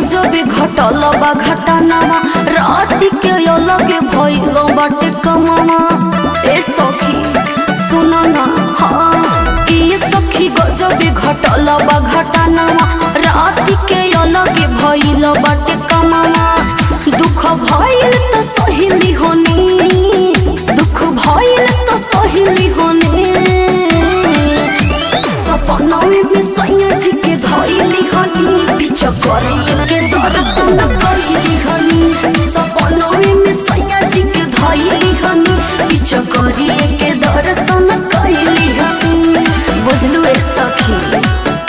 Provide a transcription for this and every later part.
गजबे घटल बा घटनामा राति के अलगे भइल बाटे कमामा ए सखी सुन ना हाँ ये सखी गजबे घटल बा घटनामा राति के अलगे भइल बाटे कमामा दुख भइल त सहेली होनी दुख भइल त सहेली होनी सपनावे में सैया जी के धइली हनी पीछा करे के दर्शन कइली हनी सपनावे में सैया जी के धइली हनी पीछा करे के दर्शन कइली हनी बुझलु ए सखी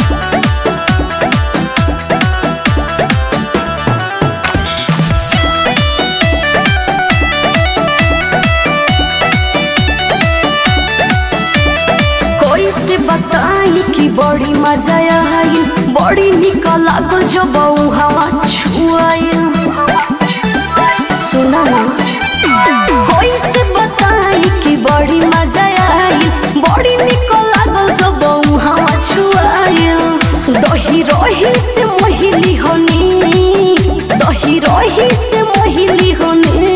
कोई से बताई कि बड़ी मजा आई बड़ी निक लागल जब ऊ हवा छुआई सुना ना कोई से बताई कि बड़ी मजा आई बड़ी निक लागल जब ऊ हवा छुआई दही रही से मोहिली होनी दही रही से मोहिली होनी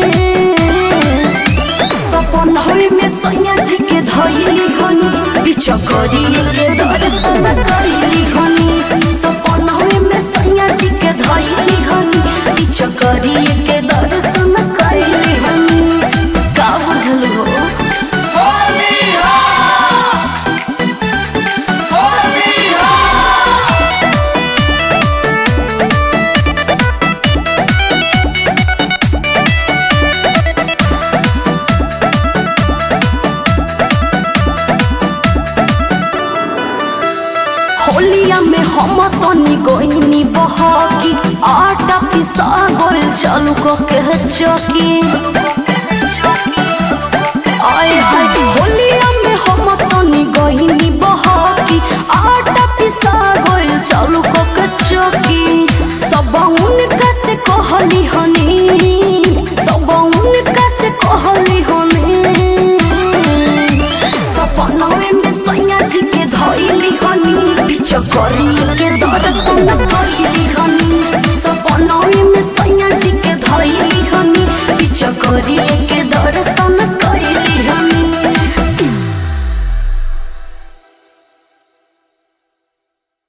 सपन होई में सैया जी के धइली हनी पीछा करी के दर्शन कइली हनी सपन होई में सैया जी के धइली हनी पीछा करी के दर्शन कइली हनी का बुझल हो होलिया में हम तनी गोइनी बहकी आटा पिसा गोल चालू को के चकी